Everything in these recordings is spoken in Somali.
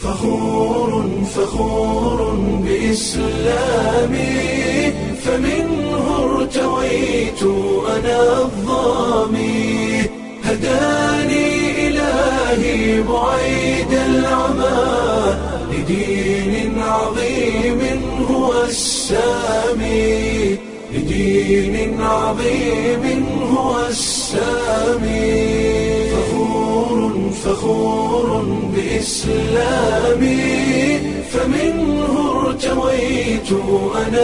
فخور فخور بإسلامي فمنه ارتويت أنا الظامي هداني إلهي بعيد العمى لدين عظيم هو السامي لدين عظيم هو السامي فخور فخور بإسلامي فمنه ارتويت أنا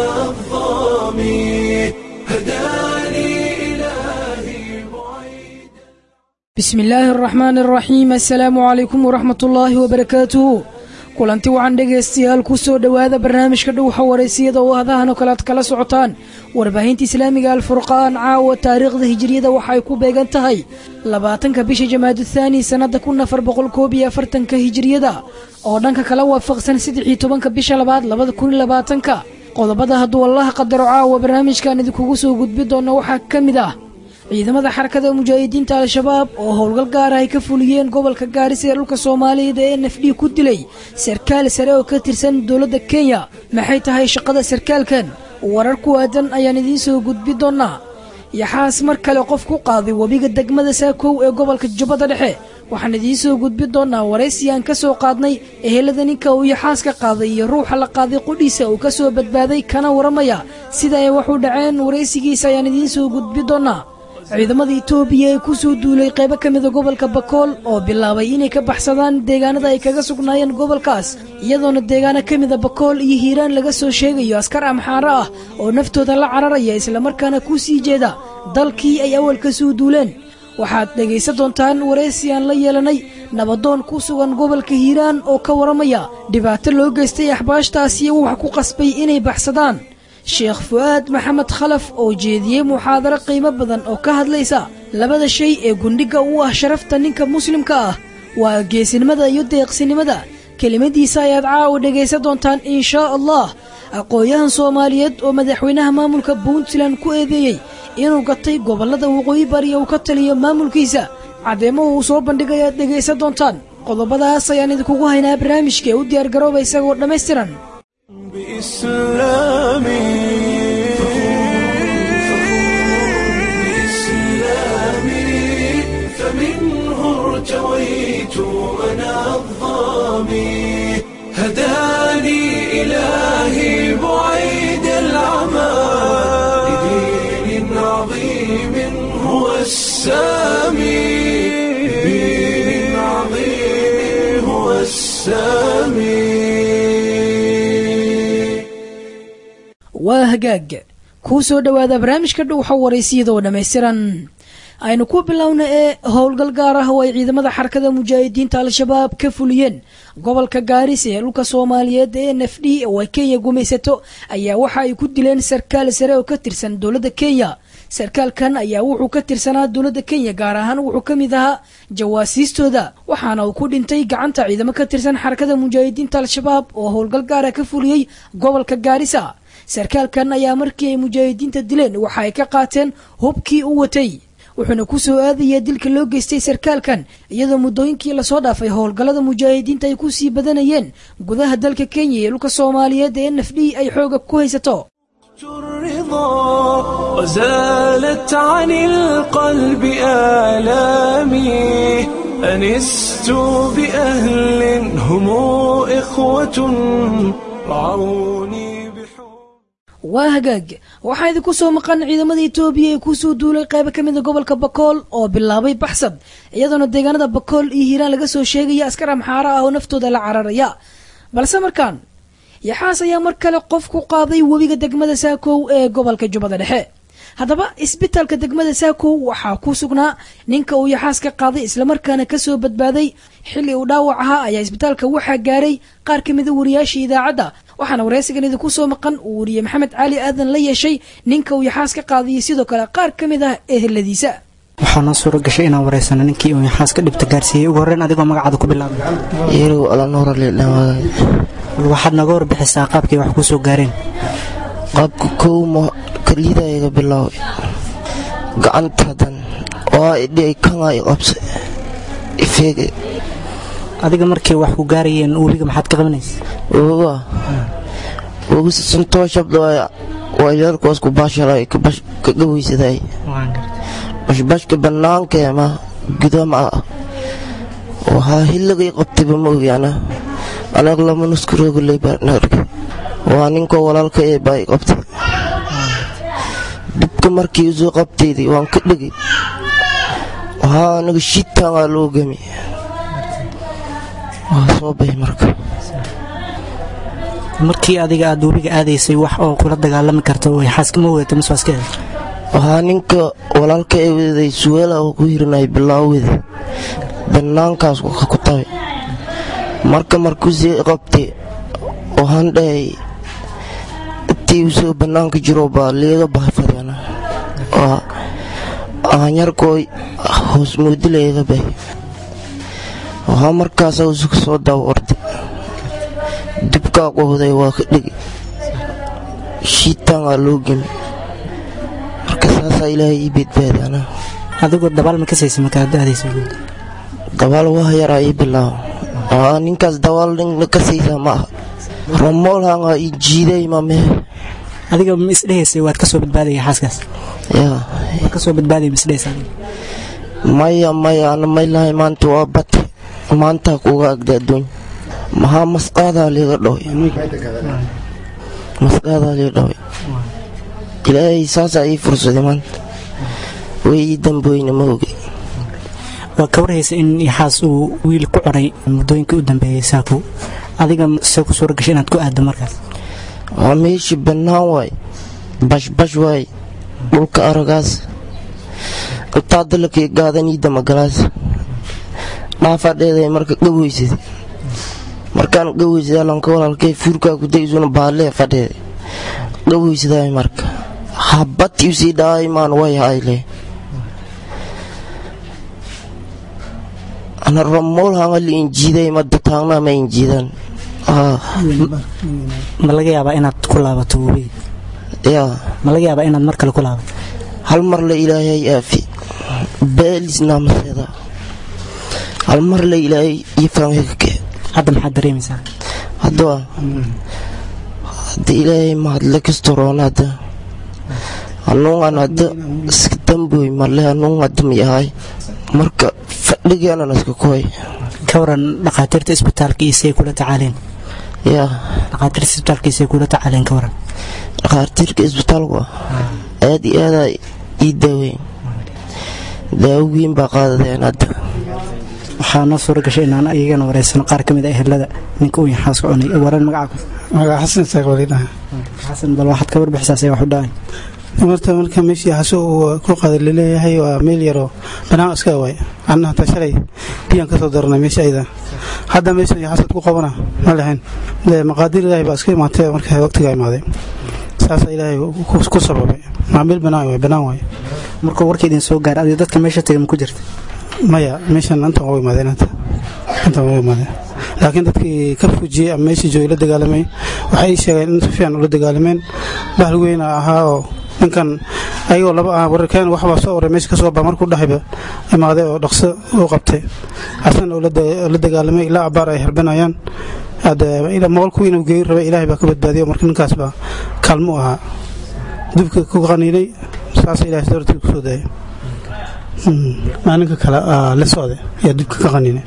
الظامي هداني إلهي بعيد bismi illaahi araxmaani araxiim assalaamu calaykum waraxmat ullaahi wabarakaatuhu kulanti wacan dhegaystayaal ku soo dhowaada barnaamijka dhowxa waraysiyada oo hadahan oo kale ad kala socotaan warbaahinta islaamiga alfurqaan caawa taariikhda hijiriyada waxa ay ku beegan tahay labaatanka bisha jamaadu thaani sannada kun afar boqol koob iyo afartanka hijiriyada oo dhanka kala waafaqsan saddex iyo tobanka bisha labaad labada kun iyo labaatanka qodobada hadduu allaha qadaro caawa barnaamijkan idinkugu soo gudbi doona waxaa ka mid ah ciidamada xarakada mujaahidiinta al-shabaab oo howlgal gaar ah ay ka fuliyeen gobolka gaarisa ee dhulka soomaaliyeed ee n f d ku dilay sarkaal sare oo ka tirsan dowladda kenya maxay tahay shaqada sarkaalkan warar ku aadan ayaan idiin soo gudbi doonaa yaxaas mar kale qof ku qaaday webiga degmada saakow ee gobolka jubbada dhexe waxaan idiin soo gudbi doonaa waraysiyan ka soo qaadnay ehelada ninka uu yaxaas ka qaaday iyo ruuxa la qaaday qudhiisa uu ka soo badbaaday kana waramaya sida ay wax u dhaceen waraysigiisa ayaan idiin soo gudbi doonaa ciidamada itoobiya ee ku soo duulay qaybo ka mida gobolka bakool oo bilaabay inay ka baxsadaan deegaanada ay kaga sugnaayeen gobolkaas iyadoona deegaano ka mida bakool iyo hiiraan laga soo sheegayo askar amxaaro ah oo naftooda la cararaya islamarkaana ku sii jeeda dalkii ay awal ka soo duuleen waxaad dhegaysan doontaan waraysiyan la yeelanay nabadoon ku sugan gobolka hiiraan oo ka waramaya dhibaato loo geystay axbaashtaasiyo wax ku qasbay inay baxsadaan sheekh fu'aad maxamed khalaf oo jeediyey muxaadaro qiimo badan oo ka hadlaysa labada shay ee gundhiga u ah sharafta ninka muslimka ah waa geesinimada iyo deeqsinimada kelimadiisa ayaad caawa dhegaysan doontaan inshaa allah aqoon-yahan soomaaliyeed oo madaxweynaha maamulka puntland ku eedeeyey inuu gatay gobollada waqooyi bari uu ka taliyo maamulkiisa caddeemo uu soo bandhigay aad dhegaysan doontaan qodobadaas ayaan idinkugu haynaa barnaamijka ee u diyaargarooba isagoo dhammaystiran بإسلامي بإسلامي فمنه ارتويت أنا الظامي هداني إلهي بعيد العمى لدين عظيم هو السامي لدين عظيم هو السامي waa hagaag kuu soo dhowaada barnaamijka dhowxa waraysiyada oo dhammaystiran aynu ku bilowna ee howlgal gaar ah oo ay ciidamada xarakada mujaahidiinta al-shabaab ka fuliyeen gobolka gaarisa ee dhulka soomaaliyeed ee n f d oo ay kenya gumaysato ayaa waxa ay ku dileen sarkaal sare oo ka tirsan dowladda kenya sarkaalkan ayaa wuxuu ka tirsanaa dowladda kenya gaar ahaan wuxuu ka mid ahaa jawaasiistooda waxaana uu ku dhintay gacanta ciidamo ka tirsan xarakada mujaahidiinta al-shabaab oo howlgal gaara ka fuliyey gobolka gaarisa sarkaalkan ayaa markii ay mujaahidiinta dileen waxa ay ka qaateen hubkii u watay wuxuuna ku soo aadaya dilka loo geystay sarkaalkan iyadoo muddooyinkii lasoo dhaafay howlgallada mujaahidiinta ay ku sii badanayeen gudaha dalka kenya iyo dhulka soomaaliyeed ee n f d ay xooga ku haysato الرضا وزالت عن القلب آلامي أنست بأهل هم إخوة رعوني بحب waa hagaag waxaa idinku soo maqan ciidamada itoobiya ee kusoo duulay qaybo ka mida gobolka bakool oo bilaabay baxsad iyadoona deegaanada bakool iyo hiiraan laga soo sheegaya askar amxaaro ah oo naftooda la cararaya balse markaan yaxaas ayaa mar kale qof ku qaaday webiga degmada saakow ee gobolka jubbada dhexe haddaba isbitaalka degmada saakow waxaa ku sugnaa ninka uu yaxaas ka qaaday islamarkaana kasoo badbaaday xilli uu dhaawac ahaa ayaa isbitaalka waxaa gaaray qaar ka mida wariyaasha idaacadda waxaana waraysigan idinku soo maqan uu wariye maxamed cali aadan la yeeshay ninka uu yaxaas ka qaadayay sidoo kale qaar ka mid ah eheladiisa waxaa noo suura gashay inaan wareysano ninkii uu yaxaas ka dhibta gaarsiiyey ugu horreyn adigoo magacaada ku bilaabay iyagu alanuura lidhawaaday bal waxaad nooga warbixisaa qaabkii wax kuu soo gaareen qaabka kowma kalidayga bilaaway gacantadan oo idhi kanga i qabsay ifeege adiga markay wax ku gaarayeen webiga maxaad ka qabanaysa woga woga santoo shabda waa yarkoos ku baashalay ka gaweysaday bashbashka bannaankeema gudama waxaa hilligay qabtayba ma ogi ana anaga lama nuskurogoley baan arkay waa ninkoo walaalka ee baa i qabtay dibka markii usoo qabtayday waan ka dhegay waxaa anaga shitaangaa loo gami waa soo baxay marka markii adiga aad webiga aadaysay wax oo kula dagaalami karta way xaaskama weyata maswaaskeeda waxaa ninka walaalka ee weday suweela oo ku hirinay bilaaweda bannaankaas ku tabe marka markuusii qabtay waxaan dhahay intii usoo bannaanka jiro baa liiga bahfadana ahanyarkoo hoos moodi leega bahay waxaa markaasa usu soo daba orday dibkaa qohday waa ka dhigi shiitaangaa loo gemi marka saasaa ilaahay ii badbaadana adigoo dabaal ma ka saysa markaad aadaysa dabaal waa yaraa ii bilaabo aa ninkaas dabaal nin ka saysaa ma aha ramoolhangaa ii jiiday ma mehe adiga ma isdhehaysay waad ka soo badbaadaya xaaskaas yaa waad ka soo badbaadaya ma isdhehaysa maya maya ana maylahay maanta waa bate maantaa kuga agda adduuny maxaa masqaadaa liiga dhaway masqaadaa liiga dhaway ilaahay saasaa ii fursaday maanta way ii damboyna ma ogi waa ka warhaysa in yaxaas uu wiil ku coray muddooyinkii u dambeeyey saaku adiga se ku suura gashay inaad ku aaddo markaas waa meeshii bannaan waay bashbash waay dhulka aragaas intaa dalakii gaadaniida magalaas dhaafadheeday marka gaweysaday markaan gaweysaday alanka walaalkay fuurkaa ku daysuna baalee fadheeday gaweysaday marka habati usii dhaay maan way hayle ana ramool hanga li injiiday madda taagna ma injiidan ma laga yaabaa inaad ku laabato webiga yaa ma laga yaabaa inaad mar kale ku laabato hal mar la ilaahay aafi beelisnaamaseeda hal mar la ilaahay iyo faanhegake hadda maxaad dareemaysaa hadda hadda ilaahay mahadle kastoroon hadda hanuungan hadda iska damboy marle hanuun hadda miyahay marka fadhigeenan iska koy ka waran dhakhaatiirta isbitaalka isay kula tacaaleen yaa dhakhaatiirta isbitaalka isay kula tacaaleen ka waran dhakhaatiirka isbitaalku aad iyo aadaa ii daaweyn daawo weyn baa qaadadeen hadda waxaa noo suura gashay inaan iyagana wareysano qaar ka mid a ehelada ninka uu yaxaas ka cunay waran magaca magaca xasan isaaq walidhaha xasan bal waxaad ka warbixisaa say wax u dhacay marta marka meeshii xaso uu ku qaday laleeyahay waa meel yaroo banaan iska waay anna hataa shalay biyaan kasoo daranay meesha ayda hadda meeshan xasad ku qabana ma lahayn maqaadir ilaahay baa iska imaatay marka waqtigaa imaaday saasaa ilaahay ku sababay maa meel banaan waay banaan waay markuu warka idin soo gaara adiga dadka meesha tagay ma ku jirta maya meeshan intan waa imaadeen inta intan waa imaadeen laakiin dadkii ka fujiyey ama meeshii joogay la dagaalamay waxay ii sheegeen in si fiican ula dagaalameen bahal weyna ahaa oo ninkan ayagoo laba ah wararkeen waxbaa soo oray meesha kasoo baa markuu dhahayba imaaday oo dhaqso uu qabtay asana oo la dagaalamay ilaa abaar ay herbanayaan moolku inuu geeyi rabay ilaahay baa ka badbaadiyo marka ninkaas baa kaalmo u ahaa dubka ku qaniinay saas ilahay dartii kusoo daayay maalinka kale la socday ayaa dubka ka qaniinay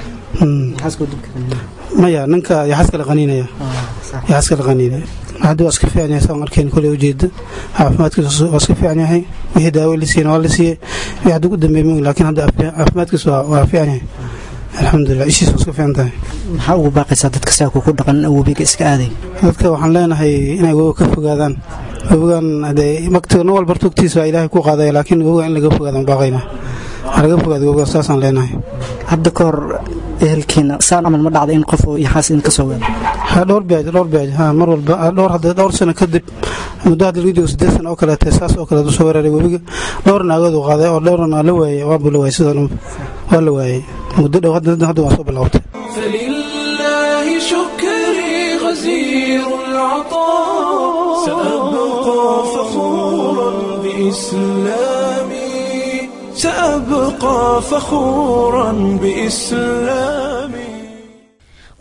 maya ninka yaxas kala qaniinaya yaxas kala qaniinaya hadda waa iska fiican yahay saan arkeen koley ujeeda caafimaadkiisa waa iska fiican yahay wixii daawo la siiyeen waa la siiyey wixii hadda ugu dambeey mogi laakiin hadda caafimaadkiisa waa fiican yahay alxamdulilah ishiisa waa iska fiican tahay maxaa ugu baaqaysaa dadka saaku ku dhaqan webiga iska aaday dadka waxaan leenahay inay webiga ka fogaadaan webigan maktiga nin walba tugtiisa waa ilaahay ku qaadaya laakiin webiga in laga fogaadaan baaqayna laga fogaado webiga saasaan leenahay hadda ka hor ehelkiina saan camal ma dhacda in qof yaxaas idin ka soo wada dhowr beej dhowr beej ha mar walba dhowr hadda dhowr sano kadib muddo hadda laga joogo siddeed sano oo kaleete saas oo kaleet usoo weeraray webiga dhowr naagood uu qaaday oo dhowrna la waayey waanbu la waayey sidoo waa la waayey muddo dhow hadda hadda waa soo bilowtay فلله شكري غزير العطاء سأبقى فخورا بإسلامي سأبقى فخورا بإسلامي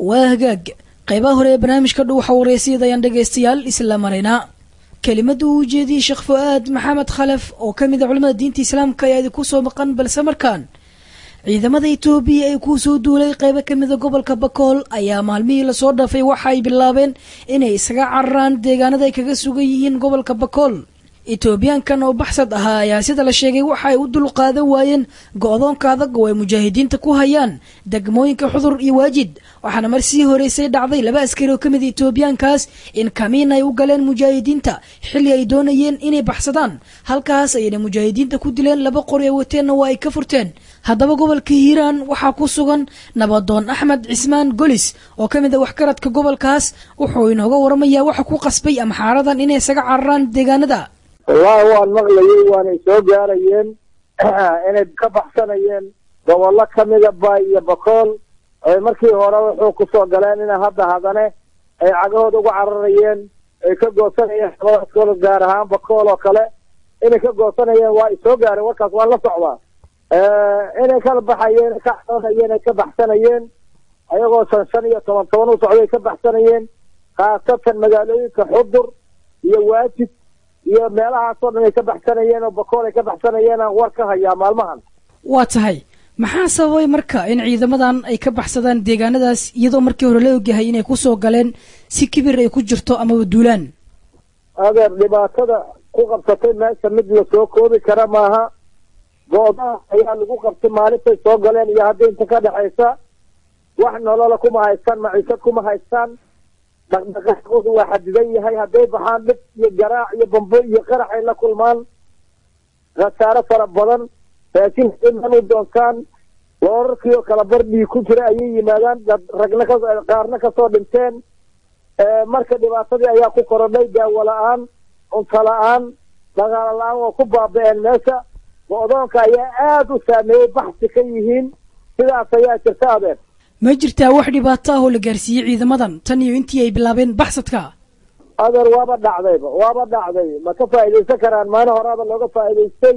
waa hagaag qaybaha hore ee barnaamijka dhuuxa wareysiyada ayaan dhegaystayaal isla maraynaa kelimada uu ujeediyey sheekh fu-aad maxamed khalef oo ka mid a culamada diinta islaamka ayaa idinku soo maqan balse markaan ciidamada etoobiya ee kuu soo duulay qaybo ka mida gobolka bakool ayaa maalmihii lasoo dhaafay waxa ay bilaabeen inay isaga cararaan deegaanada ay kaga sugan yihiin gobolka bakool etoobiyaankan oo baxsad ahaa ayaa sida la sheegay waxa ay u dulqaadan waayeen go-doonka adag oo ay mujaahidiinta ku hayaan degmooyinka xudur iyo waajid waxaana mar sii horeysay dhacday laba askari oo ka mid etoobiyaankaas in kamiin ay u galeen mujaahidiinta xilli ay doonayeen inay baxsadaan halkaas ayayna mujaahidiinta ku dileen laba qori ee wateenna waa ay ka furteen haddaba gobolka hiiraan waxaa ku sugan nabadoon axmed cismaan golis oo ka mid a waxgaradka gobolkaas wuxuu inooga waramayaa waxa ku qasbay amxaaradan inay isaga cararaan deegaanada wallaahi waan maqlayey waanay soo gaarayeen inay ka baxsanayeen gobollo ka mida baay iyo bakool ay markii hore wuxuu kusoo galeen ina hadda hadane ay cagahooda uga cararayeen ay ka goosanayeen labadaas gobol gaar ahaan bakool oo kale inay ka goosanayeen waa ay soo gaareen warkaas waan la socdaa inay kala baxayeen ka cararayeen ay ka baxsanayeen ayagoo shan shan iyo toban toban u socday ka baxsanayeen khaasatan magaalooyinka xudur iyo waajid iyo meelahaasoo dhan ay ka baxsanayeen oo bakool ay ka baxsanayeen aan war ka hayaa maalmahan waa tahay maxaa sababay marka in ciidamadan ay ka baxsadaan deegaanadaas iyadoo markii hore la ogyahay inay kusoo galeen si kibir ay ku jirto amaba duulaan adeer dhibaatada ku qabsatay meesha mid lasoo koobi kara maaha go-daha ayaa lagu qabtay maalintay soo galeen iyo hadda inta ka dhexaysa wax nolola kuma haystaan maciishad kuma haystaan dhaqdhaqaaqoodu waa xadidan yahay hadday baxaan dhib iyo garaac iyo bambo iyo qarax ay la kulmaan khasaare fara badan laakiin iman u doontaan loorarkii oo kala bardhii ku jira ayay yimaadaan ragna ka qaarna kasoo dhinteen marka dhibaatadii ayaa ku korodhay daawo la-aan cunto la-aan dagaalo la-aan waa ku baaba-een meesha go-doonka ayaa aada u saameeyey baxsi ka yihiin sidaas ayaa jirta adeer ma jirtaa wax dhibaato ah oo la gaarsiiyey ciidamadan tan iyo intii ay bilaabeen baxsadka adeer waaba dhacdayba waaba dhacday ma ka faa'iidaysan karaan maalin horaaba looga faa'iidaystay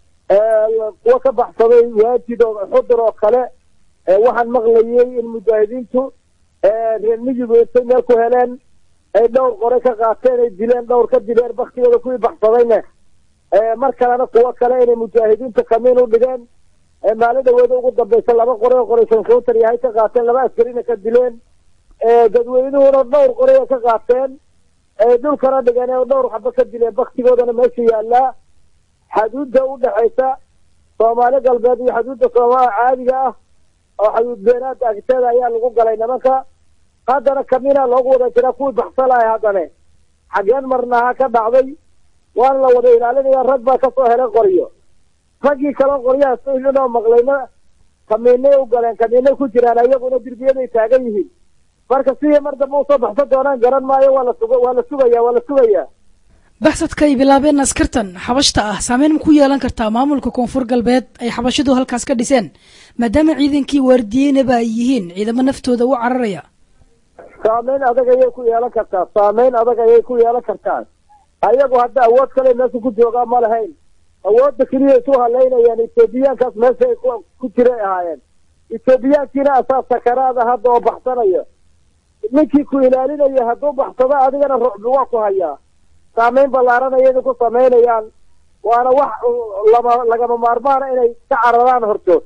kuwa ka baxsaday waajid oo xudur oo kale waxaan maqlayey in mujaahidiintu reer miyigu intay meel ku heleen ay dhowr qore ka qaateen ay dileen dhowr ka dileen baktigooda kuwii baxsadayne mar kalena kuwo kale inay mujaahidiinta kamiin u dhigeen maalin dhaweeda ugu dambaysa laba qore oo qoraysan kawtar yahay ka qaateen laba askarina ka dileen dadweynuhuna dhowr qore ka qaateen dhulkana dhigeen oo dhowr xaba ka dileen baktigoodana meesha yaallaa xaduudda u dhexaysa soomaali galbeed iyo xaduudda soomaali caadiga ah oo xaduud beenaada agteeda ayaa lagu galay nimanka haddana kamina loogu wada jiraa kuwii baxsalahay haddane xageen marnaha ka dhacday waana la wada ilaalinaya rag baa kasoo helay qoryo raggii kaleo qoryahaas inoo maqlayna kamiinay u galeen kamiinay ku jiraan ayaguna dirbiyaday taagan yihiin marka sidii mar dambe usoo baxsan doonaan garan maayo waa la sug waa la sugaya waa la sugayaa baxsadka ay bilaabeen askartan xabashta ah saameyn ma ku yeelan kartaa maamulka koonfur galbeed ay xabashidu halkaas ka dhiseen maadaama ciidankii waardiyeynaba ay yihiin ciidamo naftooda u cararaya saameyn adag ayay ku yeelan kartaa saameyn adag ayay ku yeelan kartaa ayagu hadda awood kale meesha ku joogaa ma lahayn awoodda keliya isu halaynayaan etoobiyaankaas meesha ay ku jiray ahaayeen etoobiyaankiina asaa sakaraada hadda oo baxsanaya ninkii ku ilaalinaya hadduu baxsado adigana rucbi waa ku hayaa saameyn ballaaran ayayna ku samaynayaan waana wax lama lagama maarmaana inay ka cararaan hortood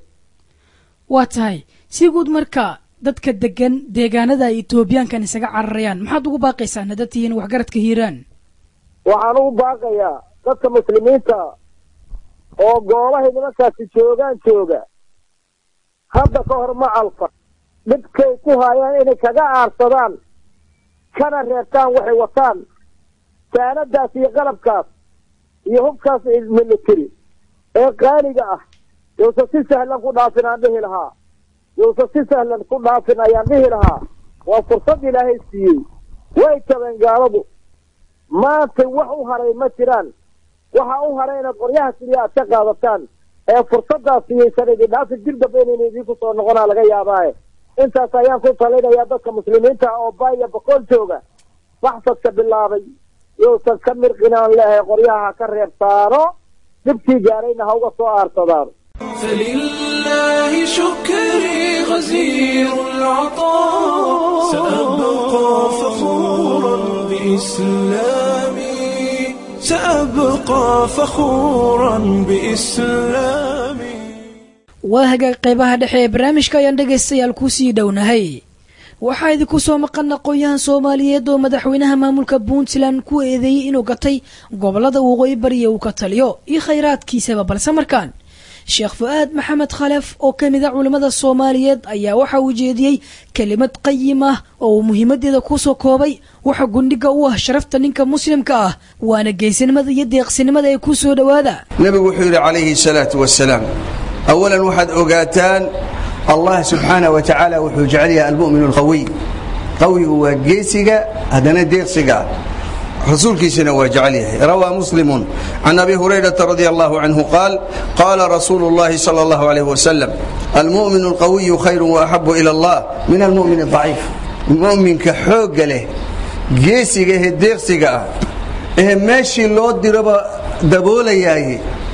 waa tahay si guud marka dadka degan deegaanada ay etoobiyaankan isaga cararayaan maxaad ugu baaqaysaan haddaad tihiin waxgaradka hiiraan waxaan ugu baaqayaa dadka muslimiinta oo goobahay nimankaasi joogaan jooga hadda ka hor ma alfa dhibkay ku haayaan inay kaga aarsadaan kana reebtaan waxay wataan saanadaas iyo qalabkaas iyo hubkaas military ee qaaliga ah yowsa si sahlan ku dhaafin aan dhihi lahaa yowsa si sahlan ku dhaafin ayaan dhihi lahaa waa fursad ilaahay siiyey way jabeen gaaladu maanta wax u haray ma jiraan waxa u haray inaad qoryaha keliya aad ka qaadataan ee fursadaas siyaysan idin dhaafin dib dambe inayna idinku soo noqonaa laga yaabaaye intaas ayaan ku talinayaa dadka muslimiinta oo baaya boqol jooga baxsadka bilaabay yousan ka mirqinaan leehay qoryaha ha ka reebtaano dhibkii gaarayna ha uga soo aarsadaan فلله شكري غزير العطاء سأبقى فخورا بإسلامي سأبقى فخورا بإسلامي waa hagaag qaybaha dhexe ee barnaamijka ayaan dhegaystayaal kusii dhownahay waxaa idinku soo maqan aqoon-yahan soomaaliyeed oo madaxweynaha maamulka puntland ku eedeeyey inuu gatay gobolada waqooyi bariya uu ka taliyo iyo khayraadkiisaba balse markaan sheekh fu-aad maxamed khalef oo ka mid a culimmada soomaaliyeed ayaa waxa uu jeediyey kelimad qayim ah oo uu muhiimadeeda kusoo koobay waxa gundhiga u ah sharafta ninka muslimka ah waana geesinimada iyo deeqsinimada ee ku soo dhowaada nebigu wuxuu yidhi calayhi salaatu wasalaam awalan waxaad ogaataan allah subxaanah wa tacaala wuxuu jecel yahay almu'min alqawiy qawigu waa geesiga haddana deeqsiga ah rasuulkiisana waa jecel yahay rawaa muslimun can abi hurayrata radi allahu canhu qaal qaala rasuulu اllahi salى اllahu alayh wasalam almu'min alqawiyu khayru waaxabu ila allah min almu'min adaciif mu'minka xoogga leh geesiga ehe deeqsiga ah ehe meeshii loo diraba daboolayaay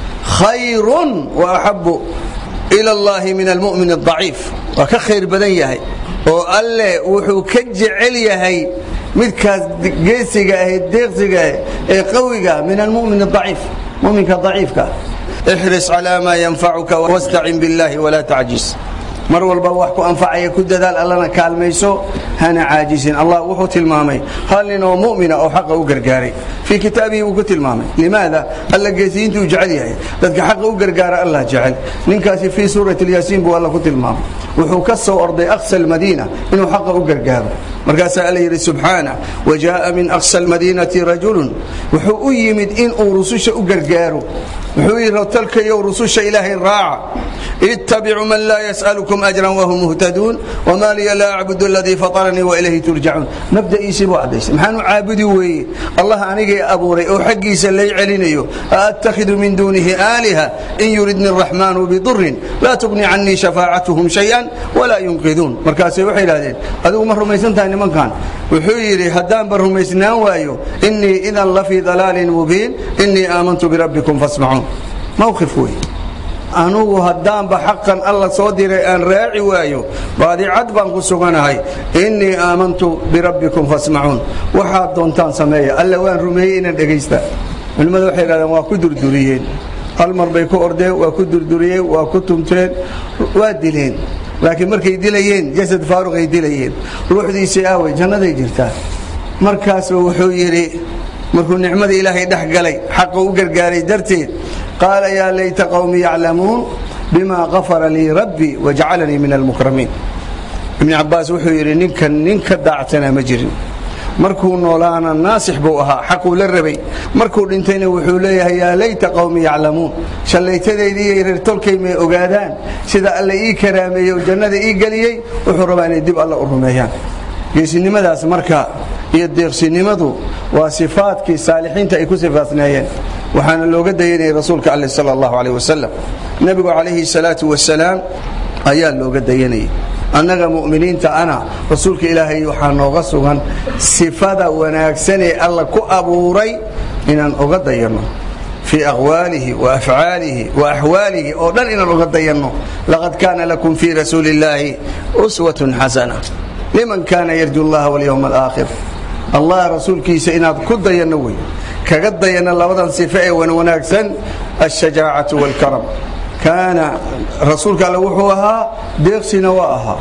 khayrun waaxabu ila allahi min almu'min adaciif waa ka khayr badan yahay oo alleh wuxuu ka jecel yahay midkaas geesiga ah ee deeqsiga ah ee qawiga min almu'min adaciif muminka daciifka ixris calaa maa yanfacuka wastacin biاllahi walaa tacjis mar walba wax ku anfacaya ku dadaal allana kaalmayso hana caajisin allah wuxuu tilmaamay hal nin oo mu'mina oo xaqa u gargaaray fii kitaabihi wuu ku tilmaamay limaada alla geesiyiintu uu jecel yahay dadka xaqa u gargaara allah jecel ninkaasi fii suurati lyaasiin buu alla ku tilmaamay wuxuu ka soo orday aqsa almadiina inuu xaqa u gargaaro markaasaa alla yidhi subxaana wajaءa min aqsa almadiinati rajulun wuxuu u yimid inuu rususha u gargaaro wuxuu yidhi talkayow rususha ilaahay raaca ittabicuu man laa yas'alukum ajran wahum muhtaduun wma liya laa acbudu aladii fataranii wailayhi turjacuun mabda'iisii buu caddaysay maxaan u caabudi weeye allah anigay abuuray oo xaggiisa lay celinayo aattakhidu min duunihi aaliha in yuridni araxmaanu bidurin laa tugni canii shafaacatuhum shayan walaa yunqiduun markaasay waxay idhahdeen adigu ma rumaysan tahay nimankan wuxuu yidhi haddaanba rumaysnaan waayo inii idan la fii dalaalin mubiin inii aamantu birabbikum fasmacuun mawqif wey anugu haddaanba xaqan alla soo diray aan raaci waayo baadicad baan ku suganahay innii aamantu birabbikum fasmacuun waxaad doontaan sameeya alla waan rumeeyey inaan dhegaysta culimmadu waxay idhahdeen waa ku durduriyeen hal mar bay ku ordeen waa ku durduriyeen waa ku tumteen waa dileen laakiin markay dilayeen jasad faaruqay dilayeen ruuxdiisii aaway jannaday jirtaa markaasba wuxuu yidhi markuu nicmada ilaahay dhex galay xaqa u gargaaray darteed qaala yaa layta qowmi yaclamuun bima qafara lii rabbii wajacalanii min almukramiin ibni cabbaas wuxuu yidhi ninkan nin ka daacsanaa ma jirin markuu noolaana naasix buu ahaa xaquu la rabay markuu dhintayna wuxuu leeyahay yaa layta qowmi yaclamuun shallaytadeydii iyo reertolkay may ogaadaan sida alla ii karaameeyey oo jannada ii geliyey wuxuu rabaa inay dib alla u rumeeyaan geesinimadaas marka iyo deeqsinimadu waa sifaadkii saalixiinta ay ku sifaasneeyeen waxaana looga dayanayay rasuulka alle sal allahu aleyh wasalam nebigu calayhi salaatu wasalaam ayaa looga dayanayay annaga mu'miniinta ana rasuulka ilaahay waxaa nooga sugan sifada wanaagsanee alla ku abuuray inaan oga dayanno fii aqwaalihi wa afcaalihi wa axwaalihi oo dhan inaan oga dayanno laqad kaana lakum fii rasuuli illaahi uswatun xasana liman kaana yarju allaha walyowma alaakhir allah rasuulkiisa inaad ku dayanno wey kaga dayanno labadan sifo ee wanwanaagsan alshajaacatu waalkaram kaana rasuulka alle wuxuu ahaa deeqsina waa ahaa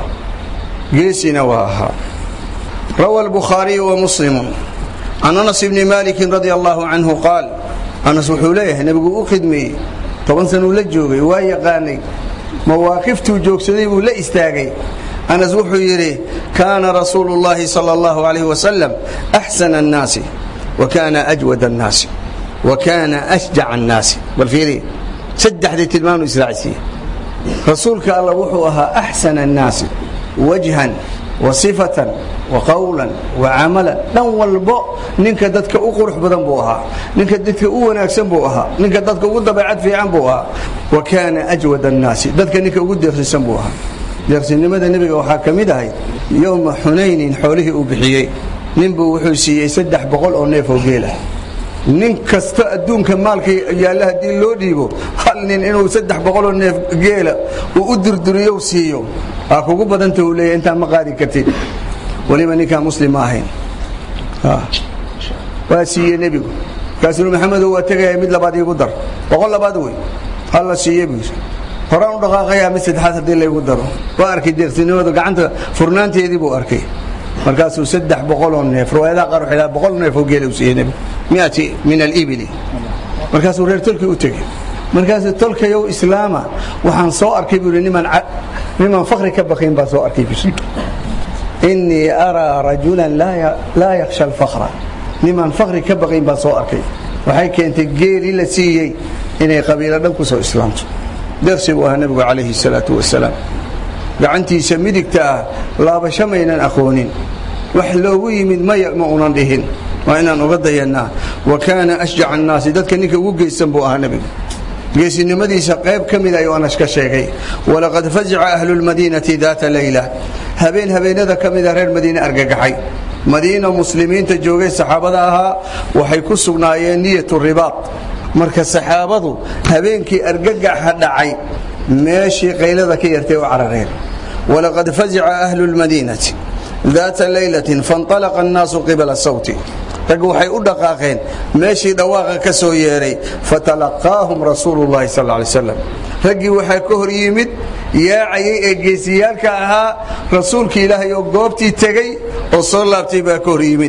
geesina waa ahaa rawa albukhaariyu wa muslimu can anas bni malikin radi allahu canhu qaal anas wuxuu leeyahay nebigu u khidmeeyey toban sanuu la joogay waa yaqaanay mawaaqiftuu joogsaday buu la istaagay anas wuxuu yidhi kaana rasuulu llahi sal allahu alayh wasalam axsana annaasi wa kaana ajwad annaasi wa kaana ashjac annaasi bal fiiri saddexdii tilmaanu israacsiiye rasuulka alla wuxuu ahaa axsana annaasi wajhan wa sifatan wa qowlan wa camalan dhan walbo ninka dadka u qurux badan buu ahaa ninka dadka u wanaagsan buu ahaa ninka dadka ugu dabeecad fiican buu ahaa wa kaana ajwad annaasi dadka ninka ugu deeqsisan buu ahaa deeqsinimada nebiga waxaa ka mid ahayd yowma xunaynin xoolihii uu bixiyey ninbuu wuxuu siiyey saddex boqol oo neef oo geelah nin kasta adduunka maalka yaalla haddii loo dhiibo hal nin inuu saddex boqoloo neef geela uu u durduriyo siiyo aa kugu badanta uu leeyahy intaa ma qaadi kartid weliba ninkaan muslim ma ahayn waa siiye nebigu markaasuu maxamedow waa tegaya mid labaad iigu dar boqol labaad wey halla siiye buu yidhi horaan u dhaqaaqayaa mid saddexaad haddii laygu daro waa arkay deeqsinimadu gacanta furnaanteedii buu arkay markaasuu saddex boqoloo neef riwaayadaha qaar waxay boqol neef oo geela u siiyey nebigu miati min alibili markaasuu reer tolkii u tegey markaasuu tolkayow islaama waxaan soo arkay buu yidhi niman niman fakri ka baqayn baan soo arkay buu innii araa rajulan laa yakhsha alfakra niman fakri ka baqayn baan soo arkay waxay keentay geelii la siiyey inay qabiilo dhan ku soo islaamto dersi buu ahaa nebigu calayhi salaatu wasalaam gacantiisa midigta ah laabasho maynan aqoonin wax loogu yimid maya ma unan dhihin waa inaan uga dayannaa wa kaana ashjaca annaasi dadka ninka ugu geysan buu ahaa nebigu geesinimadiisa qayb ka mid ayuu anas ka sheegay walaqad fazica ahlu lmadiinati daata layla habeen habeenada ka mida reer madiine argagaxay madiina muslimiinta joogay saxaabada ahaa waxay ku sugnaayeen niyatu ribaad marka saxaabadu habeenkii argagaxa dhacay meeshii qaylada ka yartay u carareen walaqad fazica ahlu lmadiinati daata laylatin faاnطalaqa annaasu qibala sawti rag waxay u dhaqaaqeen meeshii dhawaaqa ka soo yeeray fatalaqaahum rasuulu llahi sal lay slam raggii waxaa ka hor yimid yaacayay ee geesiyaalka ahaa rasuulki ilaahay oo goobtii tegey oo soo laabtay baa ka hor yimid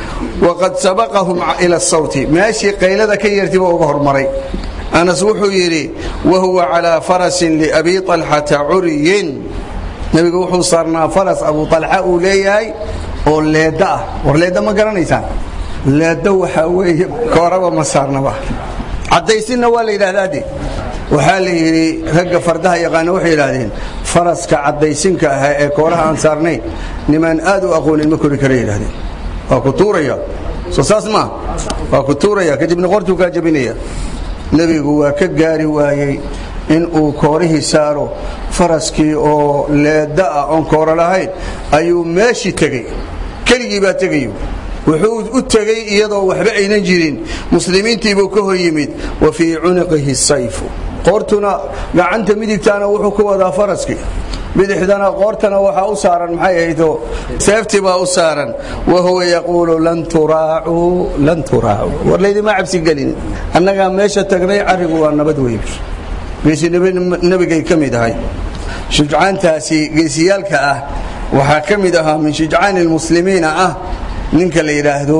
waqad sabaqahum ila sawti meeshii qaylada ka yeertay baa uga hormaray anas wuxuu yidhi wahuwa calaa farasin liabi طalxata curiyin nebigu wuxuu saarnaa faras abu alxa uu leeyahay oo leedda ah war leedda ma garanaysaan leeddo waxaa weeye kooraba ma saarnaba caddaysinna waa la yidhahdaa de waxaa la yidhi ragga fardaha yaqaana waxay yidhaahdeen faraska caddaysinka ahaa ee kooraha aan saarnayn nimaan aad u aqoonin ma kori kara yidhahdeen waa ku tuuraya soo saas maa waa ku tuuraya kadibna qortuu kaa jabinaya nebigu waa ka gaari waayey in uu koorihii saaro faraskii oo leedda ah oon kooro lahayn ayuu meeshii tegey keligii baa tegayo wuxuu u tegey iyadoo waxba aynan jirin muslimiintiibuu ka hor yimid wa fii cuniqihi sayfu qoortuna gacanta midigtaana wuxuu ku wadaa faraskii bidixdana qoortana waxaa u saaran maxay ahaydo seefti baa u saaran wa huwa yaquulu lan turaacuu lan turaacuu war laydima cabsi gelin annagaa meesha tagnay carrigu waa nabad wey geesi nebigay ka mid ahay shujcaantaasi geesiyaalka ah waxaa ka mid ahaa min shujcaani lmuslimiina ah ninka la yidhaahdo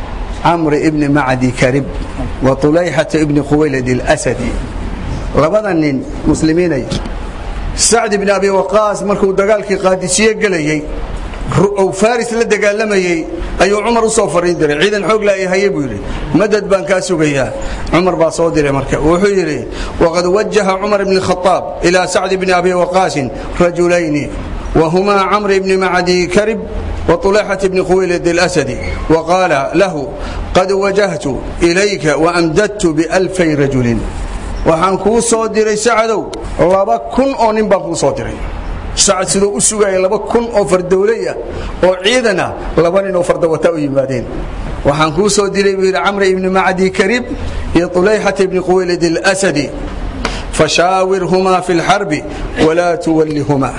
camr ibni macdi karib wa tulayxata ibni khuwaylad اlasadi labada nin muslimiinay sacd ibni abi waqaas markuu dagaalkii qaadisiye gelayey ou faris la dagaalamayey ayuu cumar u soo fariin diray ciidan xoog la haye buu yidhi madad baan kaa sugayaa cumar baa soo diray marka wuxuu yidhi waqad wajaha cumar ibn khaaab ilaa sacd bni abi waqaasin rajulayni wahumaa camr ibni macdi karib وطليحة بن خويلد الأسدي وقال له قد وجهت إليك وأمددت بألفي رجل waxaan kuu soo diray sacadow laba kun oo nin baan kuu soo diray sacad sidoo u sugaya laba kun oo fardowlaya oo ciidana laba nin oo fardawata u yimaadeen waxaan kuu soo diray buu yidhi camr ibni macdi karib iyo طulayxata ibni quwaylid اlasadi fashaawirhumaa fi اlxarbi walaa tuwallihumaa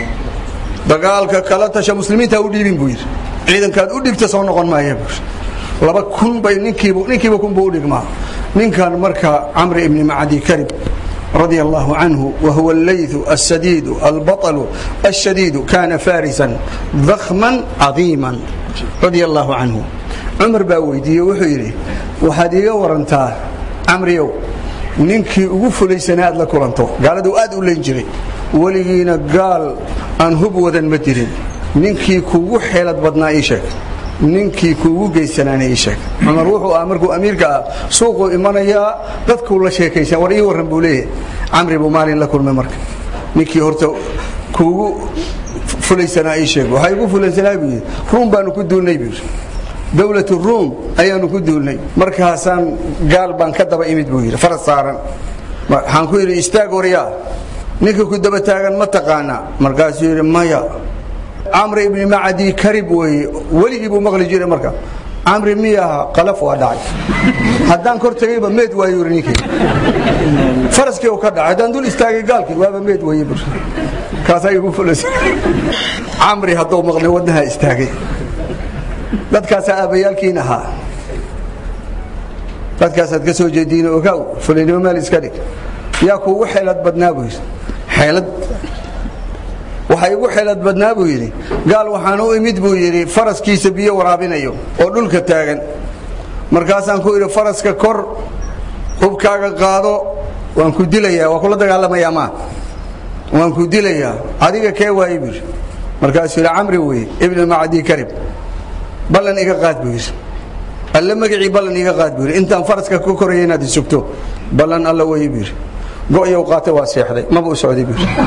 dagaalka kala tasha muslimiinta u dhiibin buu yidhi ciidankaad u dhigta soo noqon maaya buu yidhi laba kun bay ninkiiba ninkiiba kun buu u dhigmaa ninkan marka camr ibni macdi karib رضي الله عنه وهو الليث السديد البطل الشديد كان فارسا ضخما عظيما رضي الله عنه عمر baa weydiiye wuxuu yidhi waxaad iiga warantaa camriyow ninkii ugu fulaysana aad la kulanto gaaladu aad u leyn jiray weligiina gaal aan hub wadan ma dirin ninkii kugu xeelad badnaa ii sheeg ninkii kuugu geysanaana ii sheeg cumar wuxuu ah markuu amiirka ah suuquu imanayaa dadkuu la sheekaysan war ii warran buu leeyahay camri buu maalin la kulmay marka ninkii horta kuugu fulaysanaa ii sheeg waxaa igu fulaysanaa buu yidhi ruum baanu ku duulnay buu yidhi dowlatu ruum ayaanu ku duulnay markaasaan gaal baan ka daba imid buu yidhi faras saaran waxaan ku yidhi istaag waryaa ninka ku daba taagan ma taqaanaa markaasuu yidhi maya camr ibni macdi karib weeye weligii buu maqli jiray marka camri miyaha qalaf waa dhacay haddaan kor tegayba meed waayo yiri ninkii faraskii uu ka dhacay haddaan dul istaagay gaalkii waaba meed waaye bur kaasaa igu fulasay camri hadduu maqlay wadnaha istaagay dadkaasaa aabbayaalkiin ahaa dadkaasaad ka soo jeediin ogaaw fulinimo meel iska dhig yaa kuugu xeelad badnaa buu yidhi xeelad waxaa igu xeelad badnaa buu yidhi gaal waxaan u imid buu yidhi faraskiisa biyo waraabinayo oo dhulka taagan markaasaan ku idhi faraska kor hubkaaga qaado waan ku dilayaa waa kula dagaalamayaa maa waan ku dilayaa adiga kee waaye buu yidhi markaasuu yidhi camri weye ibni macdii karib ballan iga qaad buu yidhi alle magacii ballan iga qaad buu yidhi intaan faraska ku koraya inaad isugto ballan alla weye buu yidhi go'yow qaatay waa seexday maba u socday buu yidhi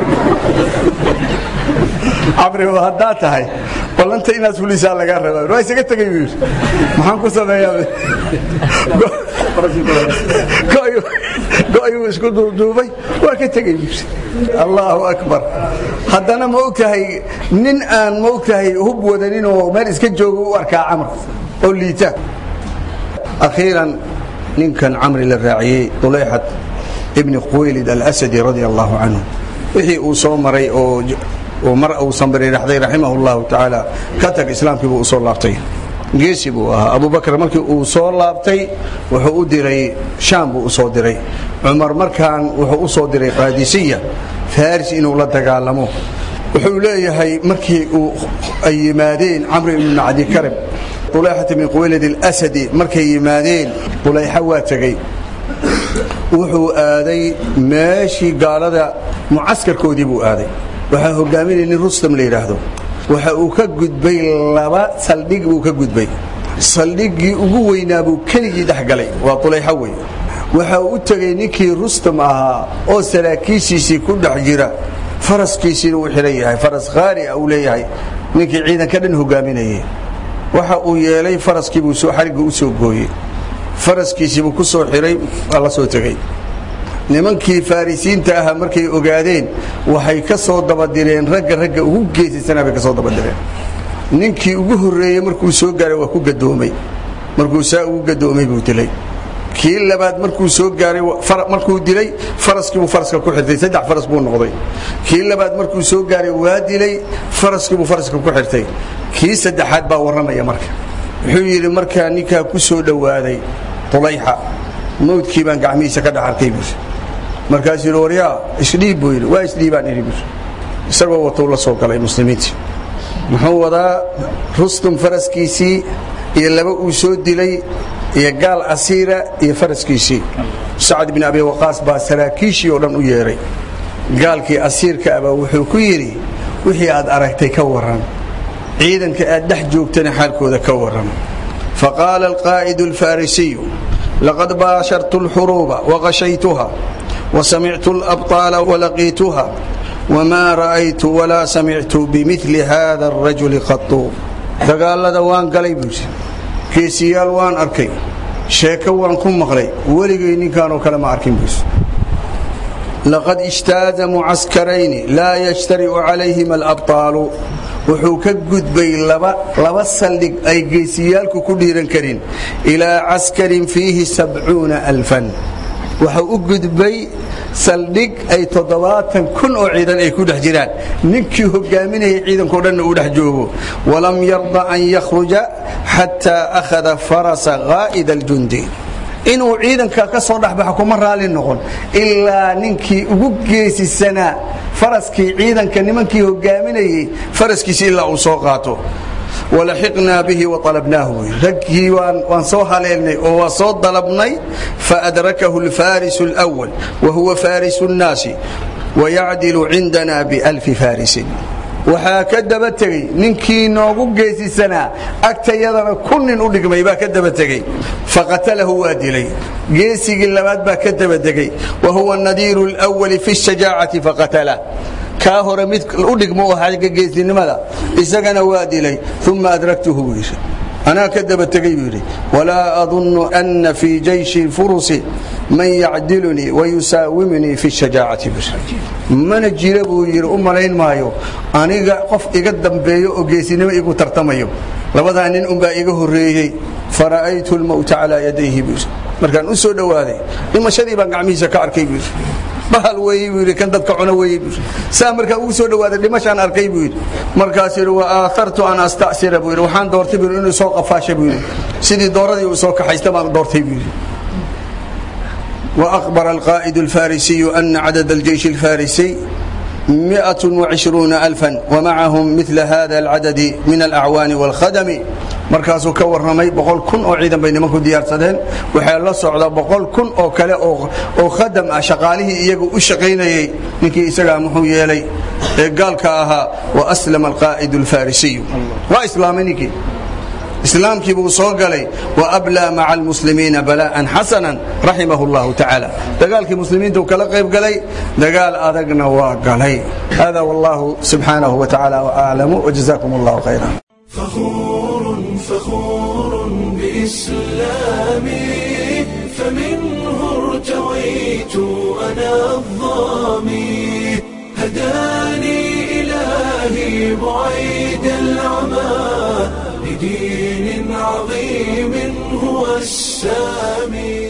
camri haddaa tahay ballanta inaad fulisaa lagaa rabaa waa isaga tegay buu yidhi maxaan ku sameeyaa go'yuu isku duuduubay waa ka tegay buu yidhi allaahu akbar haddana ma og tahay nin aan ma og tahay hub wadanin oo meel iska jooga u arkaa camr oo liita akhiiran ninkan camri la raaciyey dulayxat ibni quwaylid alasadi radia allahu canhu wixii uu soo maray oo mar uu sambiridhaxday raximah اllahu tacaala ka tag islaamkii buu usoo laabtay geesi buu ahaa abubakr markii uu soo laabtay wuxuu u diray shaam buu usoo diray cumar markaan wuxuu u soo diray qaadisiya faris inuu la dagaalamo wuxuu leeyahay markii uu ay yimaadeen camr ibn macdi karib ulayxat ibn quwaylid اlasadi markay yimaadeen ulayxa waa tegey wuxuu aaday meeshii gaalada mucaskarkoodii buu aaday waxaa hogaaminaya nin rustam la yidhaahdo waxa uu ka gudbay laba saldhig buu ka gudbay saldhiggii ugu weynaa buu keligii dhex galay waa tulayxa wey waxa uu u tegey ninkii rustam ahaa oo saraakiishiisii ku dhex jira faraskiisiina uu xidhan yahay faras khaari ah uu leeyahay ninkii ciidanka dhan hogaaminayay waxa uu yeelay faraskiibuu xarigga u soo gooyey faraskiisiibuu ku soo xidhay waa la soo tegey nimankii farisiinta ahaa markay ogaadeen waxay ka soo dabadireen ragga ragga ugu geesisanaa bay ka soo dabadireen ninkii ugu horreeyey markuu soo gaaray waa ku gadoomay markuu saa ugu gadoomay buu dilay kii labaad markuu soo gaaray markuu dilay faraskiibuu faraska ku xirtay saddex faras buu noqday kii labaad markuu soo gaaray waa dilay faraskiibuu faraska ku xirtay kii saddexaad baa warramaya marka wuxuu yidhi markaa ninkaa ku soo dhowaaday tulayxa mawdkii baan gacmihiisa ka dhex arkay buu markaasuu yidhi waryaa isdhiib buu yidhi waa isdhiibaan idhi buu isagoo watou la soo galay muslimiintii muxuu wadaa rustum faraskiisii iyo laba uu soo dilay iyo gaal asiira iyo faraskiisii sacad bin abi waqaas baa saraakiishii oo dhan u yeedhay gaalkii asiirka abaa wuxuu ku yidhi wixii aad aragtay ka warran ciidanka aad dhex joogtana xaalkooda ka warran faqaala alqaa'idu alfarisiyu laqad baashartu alxuruuba waqashaytuha وسمعت الأبطال ولقيتها وما رأيت ولا سمعت بمثل هذا الرجل قط dagaalada waan galay buusi geesiyaal waan arkay sheeko waan ku maqlay weligay ninkaanoo kale ma arkin buusi laqad اجتاز معسكرين لا يجترئ عليهما الأبطال wuxuu ka gudbay laba saldhig ay geesiyaalku ku dhiiran karin ilaa caskarin fiihi sabcuuna alfan waxau u gudbay saldhig ay toddobaatan kun oo ciidan ay ku dhex jiraan ninkii hogaaminayay ciidankao dhanna uu dhex joogo walam yarda an yakhruja xataa akhada farasa qaa'ida aljundi inuu ciidanka ka soo dhexbaxo kuma raali noqon ilaa ninkii ugu geesisanaa faraskii ciidanka nimankii hogaaminayey faraskiisi ilaa uu soo qaato walaxiqnaa bihi waطalabnaahu raggii waan soo haleelnay oo waa soo dalabnay faadrakahu alfarisu اlأwal wahuwa farisu الnaasi wayacdilu cindana bialfi farisin waxaa ka daba tegey ninkii noogu geesisanaa agtayadana kun nin u dhigmay baa ka daba tegey faqatalahu waa dilay geesigii labaad baa ka daba tegey wa huwa nadiiru اlأwali fi الshajaacati faqatalah kaa hore mid u dhigmo oo xagga geesnimada isagana waa dilay uma adraktuhu buu yidhi anaa ka daba tegey buu yidhi walaa adunnu ana fii jayshi furusi man yacdilunii wayusaawimunii fi shajaacati buu mana jira buu yidhi u malayn maayo aniga qof iga dambeeyo oo geesinimo igu tartamayo labadaa nin unbaa iga horreeyey fara'aytu lmowta calaa yadayhi buu yidhi markaan u soo dhowaaday dhimashadii baan gacmihiisa ka arkay buu yidhi bahal weeye buu yidhi kan dadka cuna weeye buu yidhi saa markaa ugu soo dhowaaday dhimashaan arkay buu yidhi markaasuu yidhi wa aathartu an asta'sira buu yidhi waxaan doortay buu yidhi inuu soo qafaasha buu yidhi sidii dooradii uu soo kaxaysta baan doortay buu yidhi وأخبر القائد الفارسي أن عدد الجيش الفارسي مئة وعشرون ألفا ومعهم مثل هذا العدد من الأعوان والخدم markaasuu ka warramay boqol kun oo ciidan bay nimanku diyaarsadeen waxaa la socda boqol kun oo kale oo khadam ah shaqaalihii iyagu u shaqaynayey ninkii isagaa muxuu yeelay ee gaalka ahaa wa aslama alqaa'idu alfarisiyu waa islaamay ninkii islaamkii buu soo galay waablaa maca almuslimiina balaa'an xasanan raximahu llahu tacaala dagaalkii muslimiinta uu kala qayb galay dagaal adagna waa galay hada wallahu subxaanahu wa tacaala aclamu wajazakum allahu khayra فخور فخور بإسلامي فمنه ارتويت أنا الظامي هداني إلهي بعيد العمى لدين عظيم هو السامي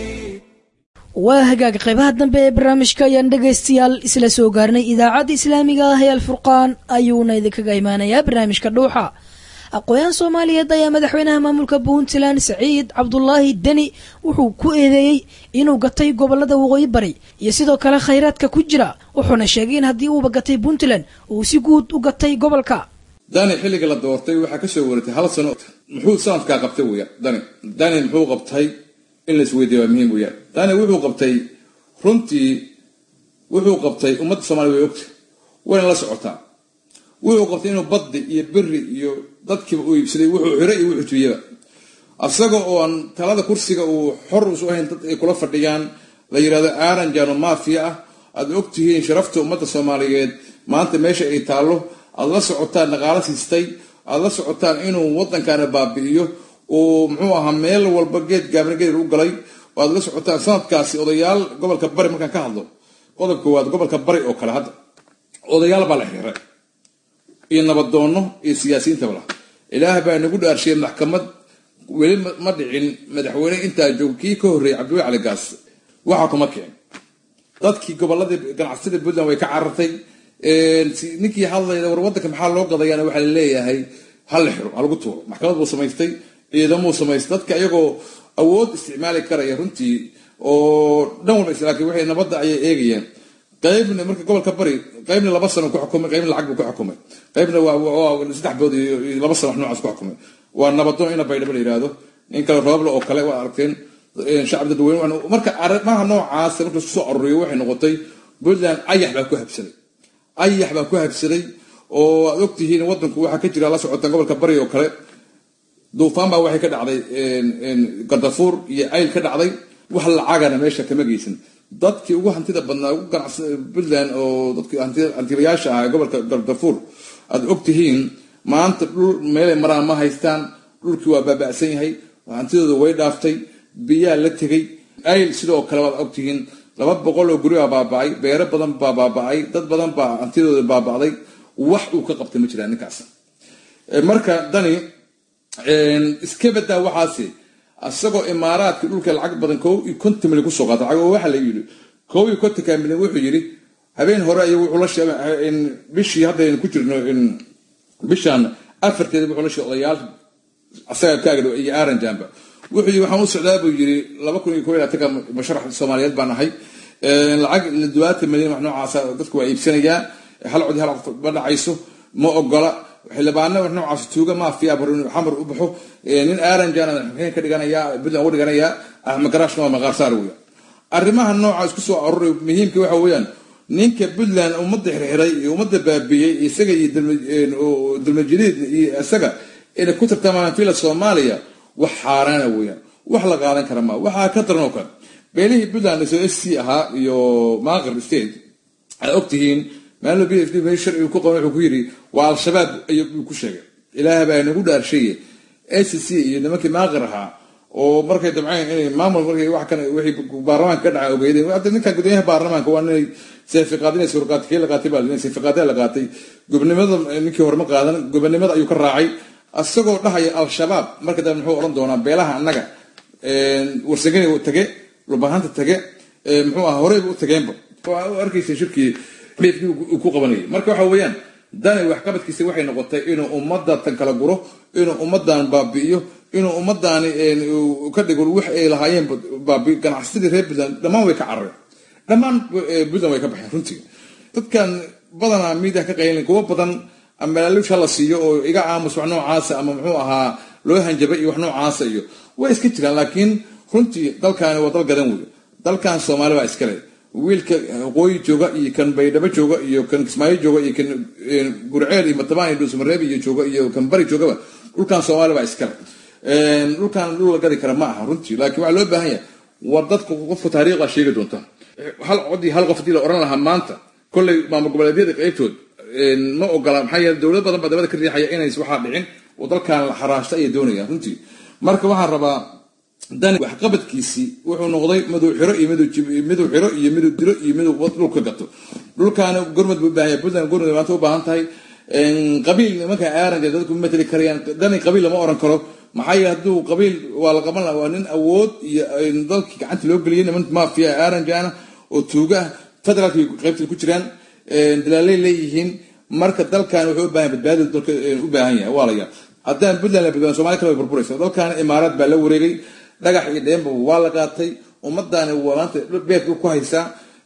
waa hagaag qaybaha dambe ee barnaamijka ayaan dhegaystayaal isla soo gaarnay idaacadda islaamiga ah ee alfurqaan ayuuna idinkaga imaanayaa barnaamijka dhuuxa aqooyahan soomaaliyeed ayaa madaxweynaha maamulka puntland saciid cabdulaahi deni wuxuu ku eedeeyey inuu gatay gobolada waqooyi bari iyo sidoo kale khayraadka ku jira wuxuuna sheegay in haddii uuba gatay puntland uu si guud u gatay gobolka dani xilliga la doortay waxaa kasoo waratay hal sano muxuu sanadkaa qabtay weya dani dani muxuu qabtay in la isweydiiya waa muhiim weyaan dani wuxuu qabtay runtii wuxuu qabtay ummadda soomaliya way ogtay wayna la socotaa wuxuu qabtay inuu baddi iyo beri iyo dadkiiba uu iibsaday wuxuu xiro iyo wuxuu jubiyaba asaga oo aan talada kursiga uu xor usu ahayn dad ay kula fadhiyaan la yidhahdo aaranjano mafia ah aad ogtihiin sharafta ummadda soomaaliyeed maanta meesha ay taallo aad la socotaan dhaqaalo siistay aad la socotaan inuu waddankaana baabi'iyo uu muxuu ahaa meel walba geed gaabna geed u galay oo aad la socotaan sanadkaasi odayaal gobolka bari markaan ka hadlo qodob koowaad gobolka bari oo kale hadda odayaal baa la xiray iyo nabadoonno iyo siyaasiyiintaba lah ilaah baa nagu dhaarshiyay maxkamad weli ma dhicin madaxweyne intaa joog kii ka horreeyay cabdiweli cali gaas waxaa kuma kicin dadkii goboladii ganacsatada puntland way ka carartay ninkii hadlayda war waddanka maxaa loo gadayaana waxaa la leeyahay ha la xiro ha lagu tuuro maxkamad buu samaystay ciidamuu samaystay dadka iyagoo awood isticmaali karaya runtii oo dhan walba laakiin waxay nabadda ayay eegayeen qaybna marka gobolka bari qaybna laba sano ku xukumay qaybna lacag buu ku xukumay qaybna waa saddex bood iyo laba sano wax noocaas ku xukumay waa nabadoon ina baydhabo la yidhaahdo nin kale roobla oo kale waa aragteen shacab dadweyne marka arrimaha noocaas marka isku soo aruriyo waxay noqotay puntland ayax baa ku habsaday ayax baa ku habsaday oo aad ogtihiin waddanku waxaa ka jira la socotaan gobolka bari oo kale duufaan baa waxay ka dhacday gardafuur iyo ayl ka dhacday wax lacagana meesha kama geysan dadkii ugu hantida badnaa ugu ganacsa puntland oo dadkii hantilayaasha ahaa gobolka gardafuur aad ogtihiin maanta dhul meelay maraan ma haystaan dhulkii waa baaba'san yahay hantidooda way dhaaftay biyaa la tegay ayl sidoo kale waad ogtihiin laba boqol oo guri baa baaba'ay beero badan baa baaba'ay dad badan baa hantidooda baaba'day wax uu ka qabtay ma jiraan ninkaas marka dani iska badaa waxaasi isagoo imaaraadka dhulka lacag badan kow iyo konton milyan kusoo qaata lacag waxaa la yidhi kow iyo kontonka milyan wuxuu yidhi habeen hore ayuu wuxuu la sheegay bishii haddaynu ku jirno bishan afarteeda wuxuu la sheegay odayaal asaga kaaga iyo aaranjamba wuxuu yidhi waxaan u socdaa buu yidhi laba kun iyo kow iyo labaatanka masharax soomaaliyeed baan ahay lacag labaatan milyan wax noocaasa dadku waa iibsanayaa hal codi hal qof ma dhacayso ma ogola xildhibaano wax noocaas tuuga maafiya xamar u baxo nin aaranjana maxay ka dhiganayaa puntland uga dhiganayaa axmed garaashna waa maqaarsaar weya arrimaha noocaas ku soo aruray muhiimka waxa weeyaan ninka puntland ummadda xirxiray iyo ummadda baabiyey isaga iyo dalmajiriid iyo isaga inay ku tartamaan fila soomaaliya wax xaaraana weeyaan wax la qaadan kara maa waxaa ka daran oo kale beelihii puntland soo s c ahaa iyo maaqir state aad ogtihiin maalin b f d meel sharcigu ku qaban wuxuu ku yidhi waa al-shabaab ayuu ku sheegay ilaah baa nagu dhaarsheeye s c iyo nimankii maaqir ahaa oo markay dabceen inay maamul markay wax kan wixii baarlamaanka ka dhacay ogeydeen hadda ninkan guddoomiyaha baarlamaanka waa inay seefiqaadinay suurqaati kii la qaatay baa seefiqaadee la qaatay gobnimada ninkii hore ma qaadan gobonimada ayuu ka raacay asagoo dhahaya al-shabaab marka dambe muxuu odhan doonaa beelaha annaga warsagani tage lubahanta tage muxuu aha horeyba u tageenba waa u arkaysa shirkii meydkii uu ku qabanayay marka waxa weeyaan dani waxqabadkiisa waxay noqotay inuu ummadda tan kala guro inuu ummadan baabi'iyo inuu ummadani ka dhigo wax ay lahaayeen baabi ganacsadii reer puntland dhammaan way ka carareen dhammaan puntland way ka baxeen runtii dadkan badanaa miidiya ka qaylin kuwo badan amalaalusha la siiyo oo iga aamus wax noocaasa ama muxuu ahaa loo hanjabay iyo wax noocaasa iyo way iska jiraan laakiin runtii dalkaani waa dal gadan wey dalkan soomaali baa iskale wiilka waqooyi jooga iyo kan baydhabo jooga iyo kan kismaayo jooga iyo kan gurceel iyo matabaan iyo dhuusmareeb iyo jooga iyo kan bari joogaba dhulkan soomaali baa iskale dhulkan dhul la gadi kara ma aha runtii laakiin waxaa loo baahan yahay war dadka qofka taariikhda sheegi doonta hal codii hal qof hadii la oran lahaa maanta kolley maamul goboleedyada qaybtood ma ogola maxaa yeele dowlad badan baa dabada ka riixaya inays waxaa dhicin oo dalkan xaraashta ayay doonayaan runtii marka waxaan rabaa dani waxqabadkiisii wuxuu noqday miduu xiro iyo miduu xiro iyo miduu dilo iyo miduu dhulka gato dhulkaana gormad buu ubaahan yahay puntland gormad maanta u baahan tahay qabiil nimanka aaranka dadku ma mateli karayaan dani qabiil lama oran karo maxaa yeele hadduu qabiil waa la qaban laha waa nin awood iyo dalkii gacanta loo geliyay niman mafia aaranjana oo tuuga ah federaalka qaybta ku jiraan dalaalay leeyihiin marka dalkan wuxuu u baahan badbaadi dalka u baahan yahay waa layaa haddaan puntland la badbaadin somalia kale way burburaysa dalkan imaaraad baa la wareegay dhagax iyo dheenba waa la qaatay ummadani waa maanta beerka ku haysaa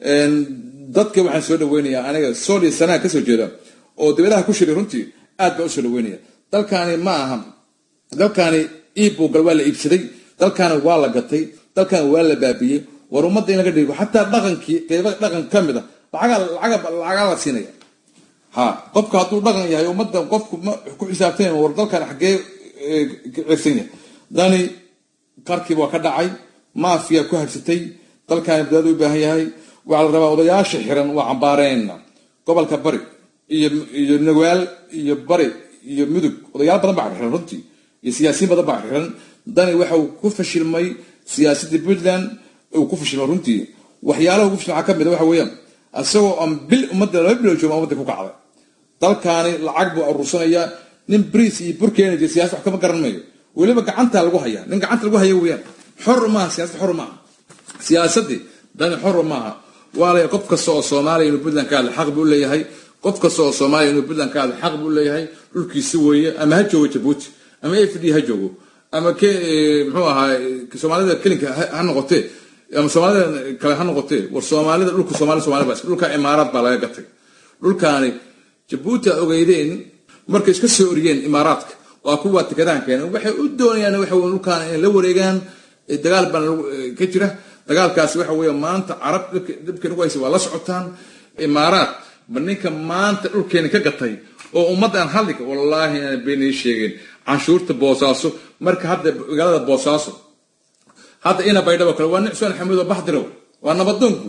dadka waxaan soo dhaweynayaa aniga sooliya sanaa kasoo jeeda oo dibadaha ku shiray runtii aad baa usoo dhaweynaya dalkani ma aha dalkani iibbugal waa la iibsaday dalkani waa la gatay dalkani waa la baabiyey war ummadda in laga dhigo xataa dhaqankii qeyba dhaqan ka mid a lacagaa la siinaya ha qofka hadduu dhaqan yahay ummadda qofku ma ku xisaabtan war dalkan xaggee cirsan yahay dani qarkiiba waa ka dhacay maafiya ku harsatay dalkani badbaado u baahan yahay waxaa la rabaa odayaasha xiran waa cambaareenna gobolka bari iyo nagaal iyo bari iyo mudug odayaal badan baa xiran runtii iyo siyaasiyiin badan baa xiran dani waxa uu ku fashilmay siyaasadii puntland uu ku fashilmay runtii waxyaalaha ugu fashilma ka mid a waxa weeyaan isagoo aan bil ummadda laba bilo jooga ummadda ku kacday dalkaani lacag buu aruursanayaa nin briis iyo burkeena jira siyasad wax kama garan mayo weliba gacanta lagu hayaa nin gacanta lagu haya weeyaan xor maaha siyasad xor maaha siyaasadii dani xor maaha waa laya qof kasta oo soomaaliya inuu puntland ka hadla xaq buu leeyahay qof kasta oo soomaaliya inuu puntland ka hadla xaq buu leeyahay dhulkiisi weeye ama ha joogo jabuuti ama f d ha joogo ama ke muxuu ahaa soomaalida kelinka ha noqotee ama soomaalida kale ha noqotee war soomaalida dhulka soomali somali baa dhulka imaaraad baa laga gatay dhulkaani jabuuti a ogeydeen markay iska soo oriyeen imaaraadka waa kuwa tikadahan keeneen waxay u doonayaan waxa wey dhulkaan inay la wareegaan dagaal baan ka jira dagaalkaasi waxa weeye maanta carab dhibka nagu haysa waa la socotaan imaaraad ba ninka maanta dhulkeeni ka gatay oo ummadda aan hadlika wallaahi aan beenii sheegeen canshuurta boosaaso marka hadda magaalada boosaaso hadda ina baydhabo kale waa nin cusmaan xamuud oo baxdirow waa nabadoonku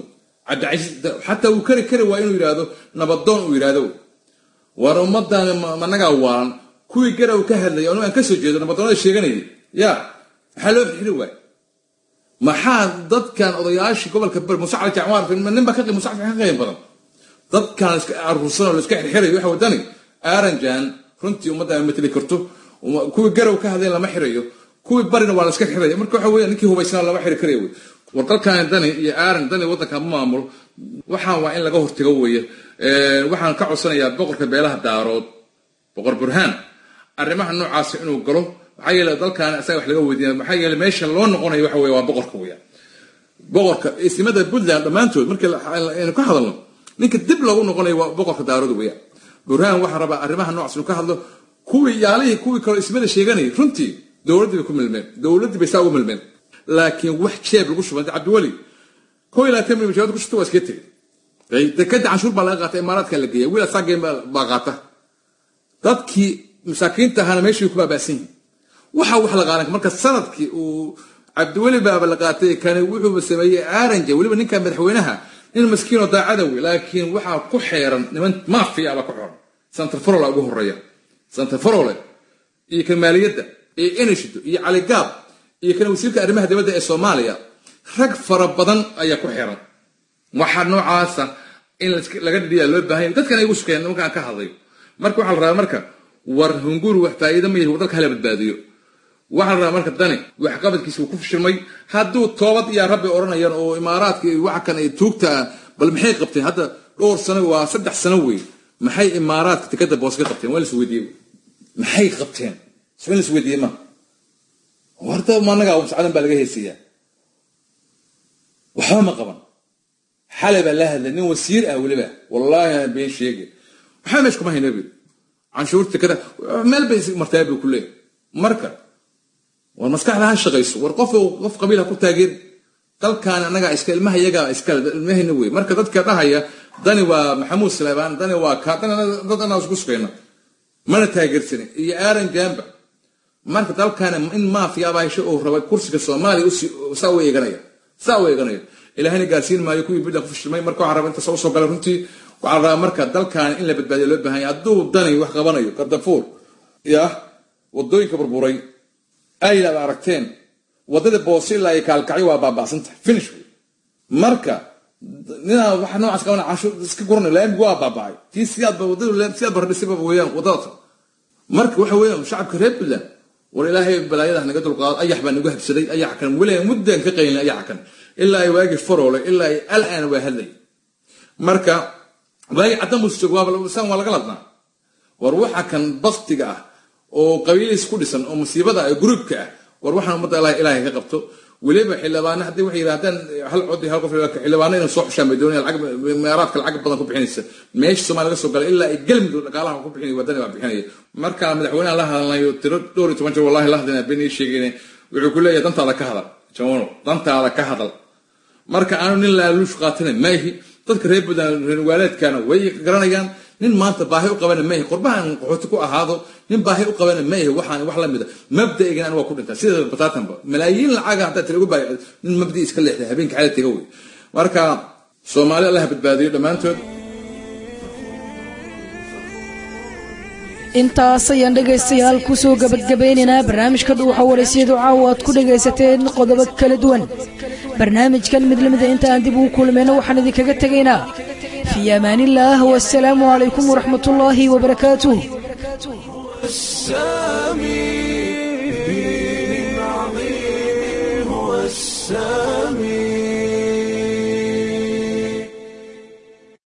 xataa uu kari kari waa inuu yidhaahdo nabadoon uu yidhaahdo war ummadan managaa waalan kuwii garaw ka hadlaya anigu aan kasoo jeedo nabadoonada sheeganayay ya maxaa loo xiri waay maxaa dadkan odayaashii gobolka bari muuse cali jacmaar nin baa ka muuse cali ka qiim badan dadkan iska aruursan oo la iska xirxirayo waxa wadani aaranjan runtii ummadda aan mateli karto kuwii garow ka hadleen lama xirayo kuwii barina waa la iska xiraya marka waxa weya ninkii hubaysnaa lama xiri karaya wey war dalkan dani iyo aaran dani waddanka ma maamulo waxaan waa in laga hortago weeye waxaan ka codsanayaa boqorka beelaha daarood boqor burhaan arrimaha noocaasi inuu galo maxaa yeele dalkan isaga wax laga weydiinaya maxaa yeele meesha loo noqonayo waxa weye waa boqorka weya boqorka ismada puntland dhammaantood markii aynu ka hadalno ninka dib loogu noqonayo waa boqorka daarood weya burhaan waxaa rabaa arrimaha noocaas inuu ka hadlo kuwii yaalihii kuwii kaloo ismada sheeganayay runtii dowladdii bay ku milmeen dowladdii bay saa ugu milmeen laakiin wax jeeb lagu shubay cabdiweli koo ilaa tan milyan jawaad ku shubta waa iska tegay dekada canshuur baa laga qaata imaaraadka la geeya wiil asaa geen baa qaata dadkii masaakiinta ahaana meeshii ku baabaasan yihin waxa wax la qaadan marka sanadkii uu cabdiweli baaba la qaatay kani wuxuuba sameeyey aaranja weliba ninka madaxweynaha nin maskiinoo daacada wey laakiin waxaa ku xeeran niman mafia baa ku xeeran santarfarola ugu horeeya santarfarole iyo kan maaliyadda iyo eneshido iyo caligaab iyo kan wasiirka arrimaha dibadda ee soomaaliya rag fara badan ayaa ku xiran waxaa noocaasa in laga dhidhiya loo baahan yahay dadkan ay ugu sukeeyaan nimankaan ka hadlayo marka waxaa la rabaa marka war hunguri wax faa'iido ma yahi dalka hala badbaadiyo waxaa la rabaa marka dani waxqabadkiisa uu ku fashilmay hadduu toobad iyo rabbi odhanayaan oo imaaraadka iyo waxa kan ay tuugta ah bal maxay qabteen hadda dhowr sano waa saddex sano wey maxay imaaraadka tikada boos ka qabteen waa la is weydiiyey maxay qabteen soo in la is weydiiyey ma horta managa sacdan baa laga heesayaa waxba ma qaban xalay baa la hadlay nin wasiir ah weliba wallaahi aan been sheegay waxba meesha kuma hayna bi canshuurta kada meel bay martaa buu ku leeyahay marka war maskaxda ha shaqayso war qof qof qabiila ku taageer dalkan annaga iska ilmaha iyaga iska ilmahayna wey marka dadka dhahaya dani waa maxamuud saleebaan dani waa kaa dani dad anaa isku sugayna mana taageersanin iyo aaron jamba marka dalkan in maafiya abaasho uu raba kursiga soomaaliya saa u eeganaya saa u eeganaya ilaahayna gaarsiin maayo kuwii bidda ku fashilmay marka waxaan rabaa inta soo soo galay runtii waxaa la rabaa marka dalkan in la badbaadiyo loo baahan yahay hadduu dani wax qabanayo gardafuur ya wadooyinka burburay aylaad aragteen wadada boose ilaa ay kaalkacyo waa baaba'santahay finish wey marka ninaa waxa noocaas qabana canshuur iska guranay laamigu waa baaba'ay tii siyaadba wadadu siyaad baradhisayba weeyaan wadada marka waxa weeyaan shacabka reer puntland war ilaahay balaayadaha naga dulqaado ayax baa nagu habsaday ayax kan weli muddan ka qaylin ayax kan ilaa ay waagi faroole ilaa ay alaan waa hadlay marka waagi caddan buu joog waabasaan waa laga ladnaa war waxa kan baktiga ah oo qabiilihiis ku dhisan oo musiibada ah gruubka ah war waxaan ummadda ilahay ilaahay ka qabto weliba xildhibaana haddii waxay yidhahdaan hal cod iyo hal qof xildhibaana inay soo xushaan bay doonayaan lacag meeraadka lacag badan ku bixinaysa meesha soomaaliya laga soo galay ilaa ay galmudug dhaqaalaha ku bixinaya wadani baa bixinaya marka madaxweynaha la hadlayo tiro dhowr iyo toban jeer wallahi la hadlayna been ii sheegayne wuxuu ku leeyahay dantaada ka hadal jawano dantaada ka hadal marka aanu nin laaluush qaatanay maahi dadka reer puntland reer waaleedkana way garanayaan nin maanta baahi u qabana maahi qurbahan qaxooti ku ahaado nin baahi u qabana maahi waxaan wax la mida mabda'igan an waa ku dhintaa sida bataatanba malaayiin lacaga haddaa tiragu baa nin mabda'i iska leexday habeenka xala tega wey marka soomaali allah badbaadiyo dhammaantood intaas ayaan dhegaystayaal kusoo gabadgabaynaynaa barnaamijka dhuuxa waraysiyadu caawa aad ku dhegaysateen qodobo kala duwan barnaamijkan mid lamida inta aan dib ugu kulmayno waxaan idinkaga tegaynaa fii amaaniillaah wasalaamu calaykum waraxmat ullaahi wabarakaatuh السامي